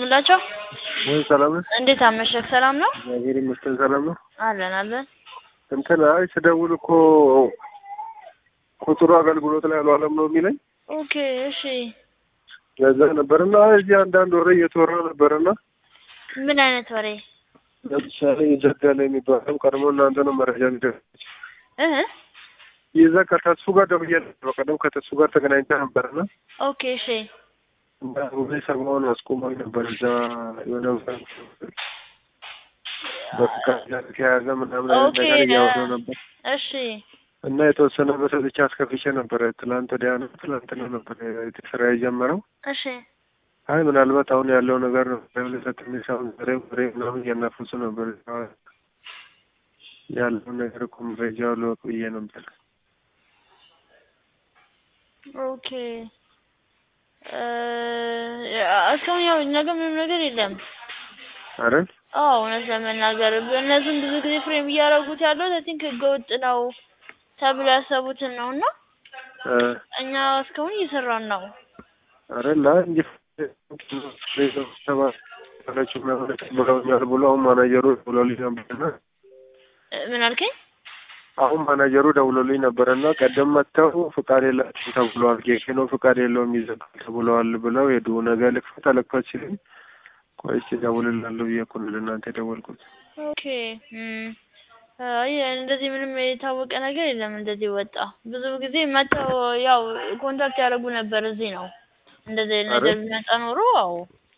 ደውላቸው። ወይ ሰላም ነህ? እንዴት አመሸህ? ሰላም ነው? እግዚአብሔር ይመስገን ሰላም ነው። አለን አለን። እንትን አይ ስደውል እኮ ቁጥሩ አገልግሎት ላይ አልዋለም ነው የሚለኝ። ኦኬ እሺ። ለዛ ነበርና እዚህ አንዳንድ ወሬ እየተወራ ነበርና ምን አይነት ወሬ? ለምሳሌ ይዘጋል የሚባለው ቀድሞ እናንተ ነው መረጃ ሊደርስ እህ ይዘ ከተሱ ጋር ደውዬ ነበር። ቀደም ከተሱ ጋር ተገናኝተ ነበርና ኦኬ እሺ። እና ሁሌ ሰማውን አስቆመኝ ነበር እዛ የሆነ በፍቃድ ጋር የተያያዘ ምናምን አይነት ኦኬ ነገር እያወሩ ነበር እሺ እና የተወሰነ በሰጥቼ አስከፍቼ ነበረ። ትላንት ወዲያ ነው ትላንትና ነበር ስራ የጀመረው። እሺ አይ ምናልባት አሁን ያለው ነገር ነው ትንሽ አሁን ዛሬ ወሬ ምናምን እያናፈሱ ነበር ያለውን ነገር እኮ መረጃው ልወቅ ብዬ ነበር። ኦኬ እ እስካሁን ያው እኛ ጋር ምንም ነገር የለም። አይደል? አዎ እውነት ለመናገር እነሱም ብዙ ጊዜ ፍሬም እያደረጉት ያለው አይ ቲንክ ህገወጥ ነው ተብሎ ያሰቡትን ነው እና እ እኛ እስካሁን እየሰራን ነው። አይደል? አይ እንጂ ሰባለችው ምናምን ብለውኛል ብሎ አሁን ማናጀሩ ደውሎልኝ ነበርና እ ምን አልከኝ? አሁን ማናጀሩ ደውሎልኝ ነበረና ቀደም መጥተው ፍቃድ የላቸውም ተብለዋል። ጌኬኖ ፍቃድ የለውም ይዘጋል ተብለዋል ብለው ሄዱ። ነገ ልክፈት አልክፈት ሲለኝ ቆይ እስኪ እደውልልሃለሁ ብዬ እኮ ነው ለእናንተ የደወልኩት። ኦኬ እም አይ እንደዚህ ምንም የታወቀ ነገር የለም። እንደዚህ ወጣ ብዙ ጊዜ መጥተው ያው ኮንታክት ያደርጉ ነበር። እዚህ ነው እንደዚህ አይነት ነገር አይደል? ቢመጣ ኖሮ አዎ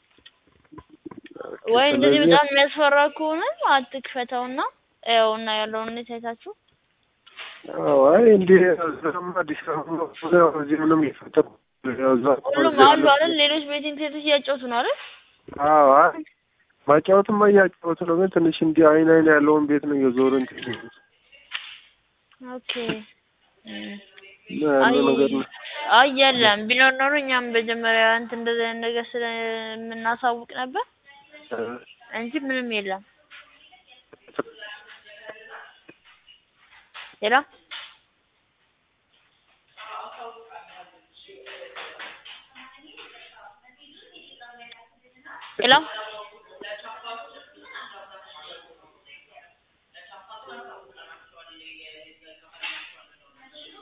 ወይ እንደዚህ ስለዚህ በጣም የሚያስፈራ ከሆነ አትክፈተውና ያውና ያለውን ሁኔታ አይታችሁ አዎ አይ እንዲህ እዛም አዲስ አበባ ነው ያው እዚህ ምንም እየፈጠሩ ያው እዛ ሁሉም አሉ አይደል? ሌሎች ቤቲንግ ሴቶች እያጫወቱ ነው አይደል? አዎ አይ ማጫወትማ እያጫወቱ ነው፣ ግን ትንሽ እንዲህ አይን አይን ያለውን ቤት ነው እየዞሩ እንትን የሚሉት ኦኬ እም እና ያለው ነገር ነው። አይ የለም ቢኖር ኖሮ እኛም መጀመሪያ እንትን እንደዚህ አይነት ነገር ስለምናሳውቅ ነበር እ እንጂ ምንም የለም። ሌላ ሄሎ